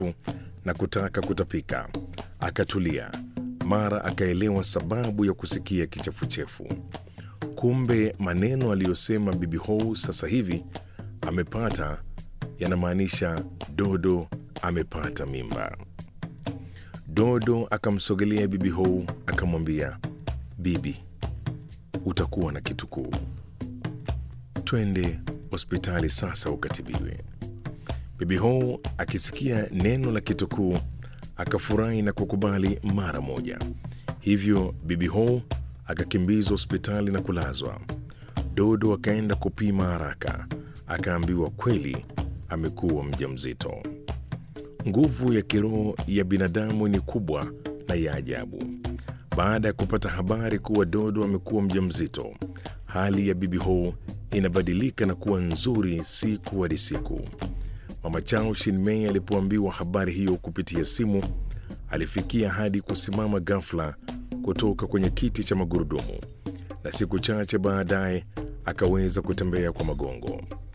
na kutaka kutapika. Akatulia, mara akaelewa sababu ya kusikia kichefuchefu. Kumbe maneno aliyosema Bibi Hou sasa hivi amepata yanamaanisha Dodo amepata mimba. Dodo akamsogelea Bibi Hou akamwambia, Bibi, utakuwa na kitukuu, twende hospitali sasa ukatibiwe. Bibi Hou akisikia neno la kitukuu akafurahi na kukubali mara moja. Hivyo Bibi Hou akakimbizwa hospitali na kulazwa. Dodo akaenda kupima haraka, akaambiwa kweli amekuwa mjamzito. Nguvu ya kiroho ya binadamu ni kubwa na ya ajabu. Baada ya kupata habari kuwa Dodo amekuwa mjamzito, hali ya Bibi Hou inabadilika na kuwa nzuri siku hadi siku. Mama Chao Shinmei alipoambiwa habari hiyo kupitia simu, alifikia hadi kusimama ghafla kutoka kwenye kiti cha magurudumu, na siku chache baadaye akaweza kutembea kwa magongo.